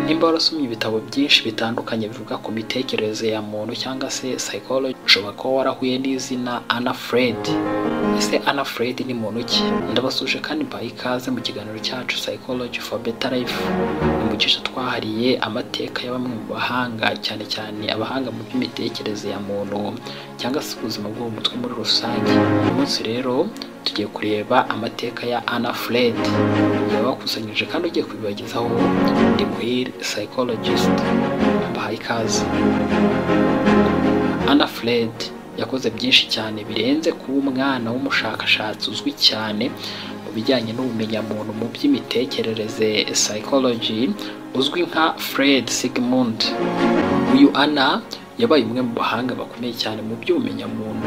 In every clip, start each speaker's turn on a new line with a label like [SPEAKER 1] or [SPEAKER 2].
[SPEAKER 1] Niba warasomye ibitabo byinshi bitandukanye bivuga ku mitekerereze ya muntu cyangwa se psychology ushobora kuba warahuye n'izina Anna Freud ese Anna Freud ni muntu ki ndabasuje kandi mbaye ikaze mu kiganiro cyacu Psychology for Better Life mu gice twahariye amateka ya bamwe mu bahanga cyane cyane abahanga mu by'imitekerereze ya muntu cyangwa se ubuzima bwo mu mutwe muri rusange uyu munsi rero tugiye kureba amateka ya Anna Freud yabakusanyije kandi ugiye kubibagezaho ndi queer psychologist mbahaye ikaze Anna Freud yakoze byinshi cyane birenze kuba umwana w'umushakashatsi uzwi cyane mu bijyanye n'ubumenyamuntu mu by'imitekerereze psychology uzwi nka Fred Sigmund uyu Anna yabaye umwe mu bahanga bakomeye cyane mu by'ubumenyamuntu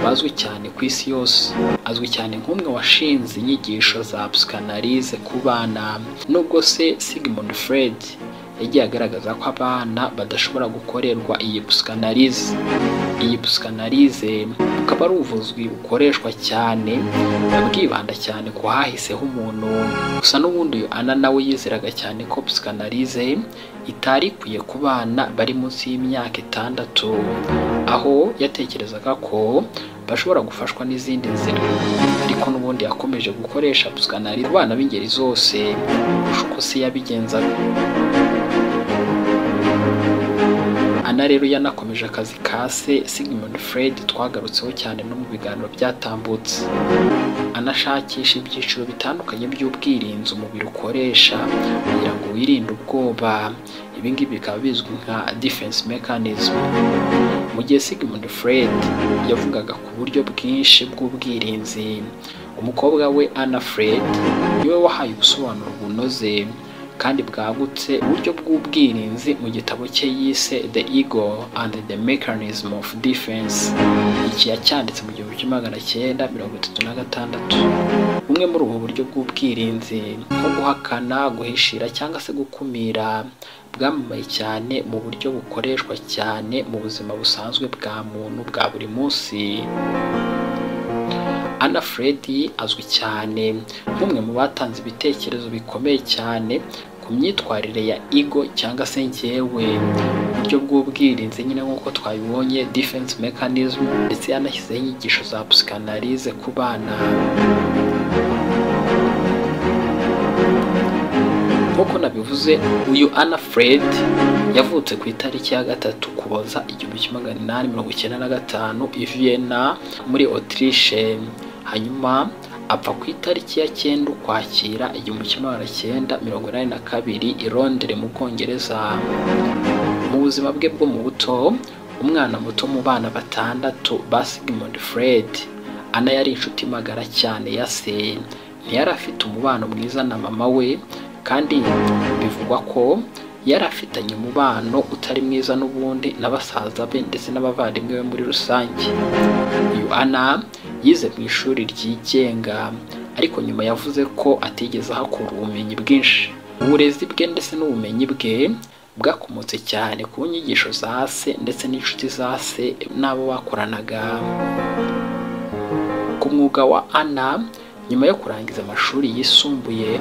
[SPEAKER 1] bazwi cyane ku isi yose azwi cyane nk'umwe washinze inyigisho za psychanalyse ku bana nubwo se Sigmund Freud yagiye agaragaza ko abana badashobora gukorerwa iyi psychanalyse iyi psychanalyse bukaba ari ubuvuzi bukoreshwa cyane bwibanda cyane ku hahiseho umuntu gusa n'ubundi uyu Anna nawe yizeraga cyane ko psychanalyse itari ikwiye ku bana bari munsi y'imyaka itandatu aho yatekerezaga ko bashobora gufashwa n'izindi nzira ariko n'ubundi yakomeje gukoresha psychanalyse ku bana b'ingeri zose kurusha uko se yabigenzaga Ana rero yanakomeje akazi ka se Sigmund Freud twagarutseho cyane no mu biganiro byatambutse anashakisha ibyiciro bitandukanye by'ubwirinzi umubiri ukoresha kugira ngo wirinde ubwoba ibi ngibi bikaba bizwi nka defense mechanism mu gihe Sigmund Freud yavugaga ku buryo bwinshi bw'ubwirinzi umukobwa we Anna Freud niwe wahaye ubusobanuro bunoze kandi bwagutse uburyo bw'ubwirinzi mu gitabo cye yise The Ego and the Mechanism of Defense iki yacyanditse mu gihumbi kimwe magana cyenda mirongo itatu na gatandatu bumwe muri ubu buryo bw'ubwirinzi nko guhakana guhishira cyangwa se gukumira bwamamaye cyane mu buryo bukoreshwa cyane mu buzima busanzwe bwa muntu bwa buri munsi Anna Freud azwi cyane nk'umwe mu batanze ibitekerezo bikomeye cyane ku myitwarire ya ego cyangwa se njyewe uburyo bw'ubwirinzi nyine nk'uko twabibonye defense mechanism ndetse yanashyizeho inyigisho za psychanalyse ku bana nk'uko nabivuze uyu Anna Freud yavutse ku itariki ya gatatu kuboza igihumbi kimwe magana inani mirongo icyenda na gatanu i Vienna muri Autriche hanyuma apfa ku itariki ya cyenda ukwakira igihumbi kimwe magana cyenda mirongo inani na kabiri i Londres mu Bwongereza mu buzima bwe bwo mu buto umwana muto mu bana batandatu ba Sigmund Freud Anna yari inshuti magara cyane ya se ntiyari afite umubano mwiza na mama we kandi bivugwa ko yari afitanye umubano utari mwiza n'ubundi na basaza be ndetse n'abavandimwe be muri rusange uyu Anna yize mu ishuri ryigenga ariko nyuma yavuze ko atigeze ahakura ubumenyi bwinshi uburezi bwe ndetse n'ubumenyi bwe bwakomotse cyane ku nyigisho za se ndetse n'inshuti za se n'abo bakoranaga ku mwuga wa Anna nyuma yo kurangiza amashuri yisumbuye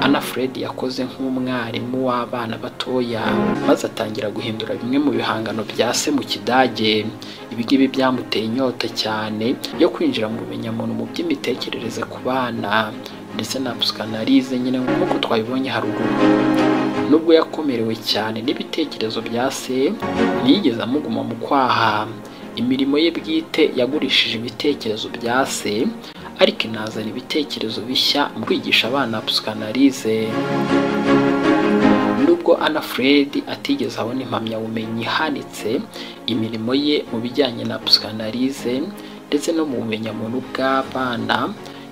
[SPEAKER 1] Anna Fred yakoze nk'umwarimu w'abana batoya maze atangira guhindura bimwe mu bihangano bya se mu kidage ibi ngibi byamuteye inyota cyane yo kwinjira mu bumenyamuntu mu by'imitekerereze ku bana ndetse na psychanalyse nyine nk'uko twabibonye haruguru nubwo yakomerewe cyane n'ibitekerezo bya se ntiyigeze amuguma mu kwaha imirimo ye bwite yagurishije ibitekerezo bya se ariko inazana ibitekerezo bishya mu kwigisha abana psychanalyse nubwo Anna Freud atigeze abona impamyabumenyi ihanitse imirimo ye mu bijyanye na psychanalyse ndetse no mu bumenyamuntu bw'abana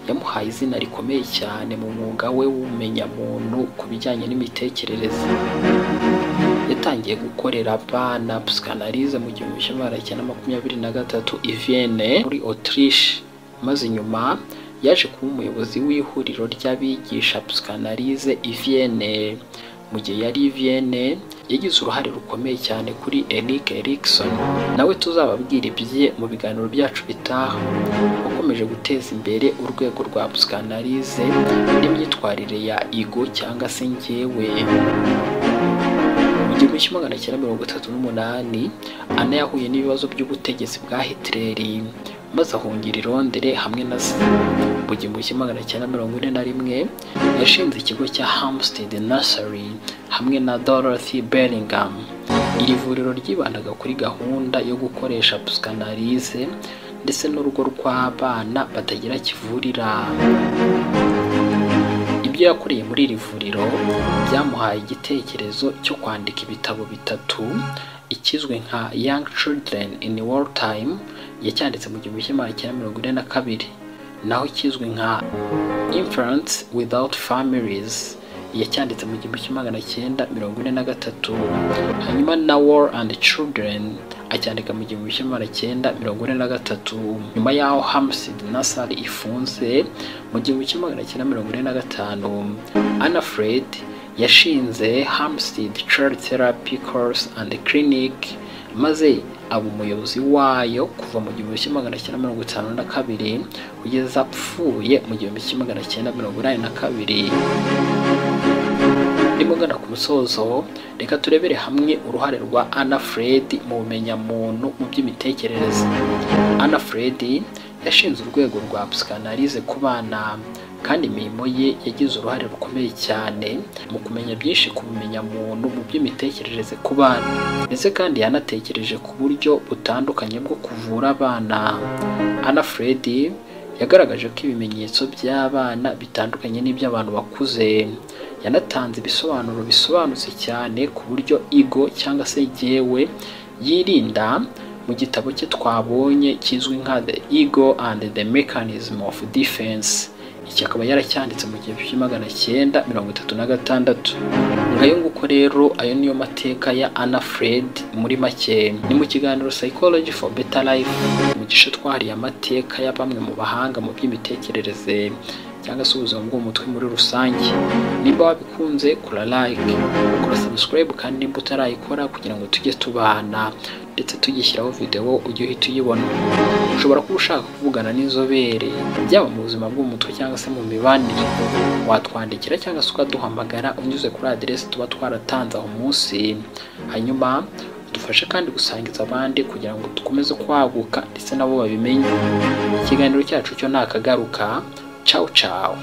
[SPEAKER 1] yamuhaye izina rikomeye cyane mu mwuga we w'ubumenyamuntu ku bijyanye n'imitekerereze yatangiye gukorera abana psychanalyse mu gihumbi kimwe magana cyenda makumyabiri na gatatu i Vienne muri Autriche maze nyuma yaje kuba umuyobozi w'ihuriro ry'abigisha psychanalyse i Vienne mu gihe yari i Vienne yagize uruhare rukomeye cyane kuri Erik Erikson nawe tuzababwira ibye mu biganiro byacu bitaha wakomeje guteza imbere urwego rwa psychanalyse n'imyitwarire ya ego cyangwa se njyewe tariki magana cyenda mirongo itatu n'umunani ana yahuye n'ibibazo by'ubutegetsi bwa hitileri maze ahungira i Londere hamwe na se mu gihumbi kimwe magana cyenda mirongo ine na rimwe yashinze ikigo cya Hampstead Nursery hamwe na Dorothy Bellingham iri vuriro ryibandaga kuri gahunda yo gukoresha psychanalyse ndetse n'urugo rw'abana batagira kivurira ibyo yakoreye muri iri vuriro byamuhaye igitekerezo cyo kwandika ibitabo bitatu ikizwe nka Young Children in War Time yacyanditse mu gihumbi kimwe magana cyenda mirongo ine na kabiri naho ikizwe nka Infants Without Families yacyanditse mu gihumbi kimwe magana cyenda mirongo ine na gatatu hanyuma na War and Children acyandika mu gihumbi kimwe magana cyenda mirongo ine na gatatu nyuma y'aho Hampstead Nursery ifunze mu gihumbi kimwe magana cyenda mirongo ine na gatanu Anna Fred yashinze Hampstead Child Therapy Course and Clinic maze aba umuyobozi wayo kuva mu gihumbi kimwe magana cyenda mirongo itanu na kabiri kugeza apfuye mu gihumbi kimwe magana cyenda mirongo inani na kabiri ndimo ngana ku musozo reka turebere hamwe uruhare rwa Anna Fred mu bumenyamuntu mu by'imitekerereze Anna Fred yashinze urwego rwa psychanalyse ku bana kandi imirimo ye yagize uruhare rukomeye cyane mu kumenya byinshi ku bumenyamuntu mu by'imitekerereze ku bana ndetse kandi yanatekereje ku buryo butandukanye bwo kuvura abana Anna Fred yagaragaje ko ibimenyetso by'abana bitandukanye n'iby'abantu bakuze yanatanze ibisobanuro bisobanutse cyane ku buryo igo cyangwa se jyewe yirinda mu gitabo cye twabonye kizwi nka the ego and the mechanism of defense iki akaba yaracyanditse mu gihumbi kimwe magana cyenda mirongo itatu na gatandatu ayo nguko rero ayo niyo mateka ya Anna Fred muri make ni mu kiganiro Psychology for Better Life mu gice twahariye amateka ya bamwe mu bahanga mu by'imitekerereze cyangwa se ubuzima bwo mu mutwe muri rusange nimba wabikunze kora like kora subscribe kandi nimba utarayikora kugira ngo tujye tubana ndetse tugishyiraho video ujye uhita uyibona ushobora kuba ushaka kuvugana n'inzobere byaba mu buzima bwo mu mutwe cyangwa se mu mibanire watwandikira cyangwa se ukaduhamagara unyuze kuri aderesi tuba twaratanze aho munsi hanyuma dufashe kandi gusangiza abandi kugira ngo dukomeze kwaguka ndetse nabo babimenye ikiganiro cyacu cyo ntakagaruka Ciao ciao.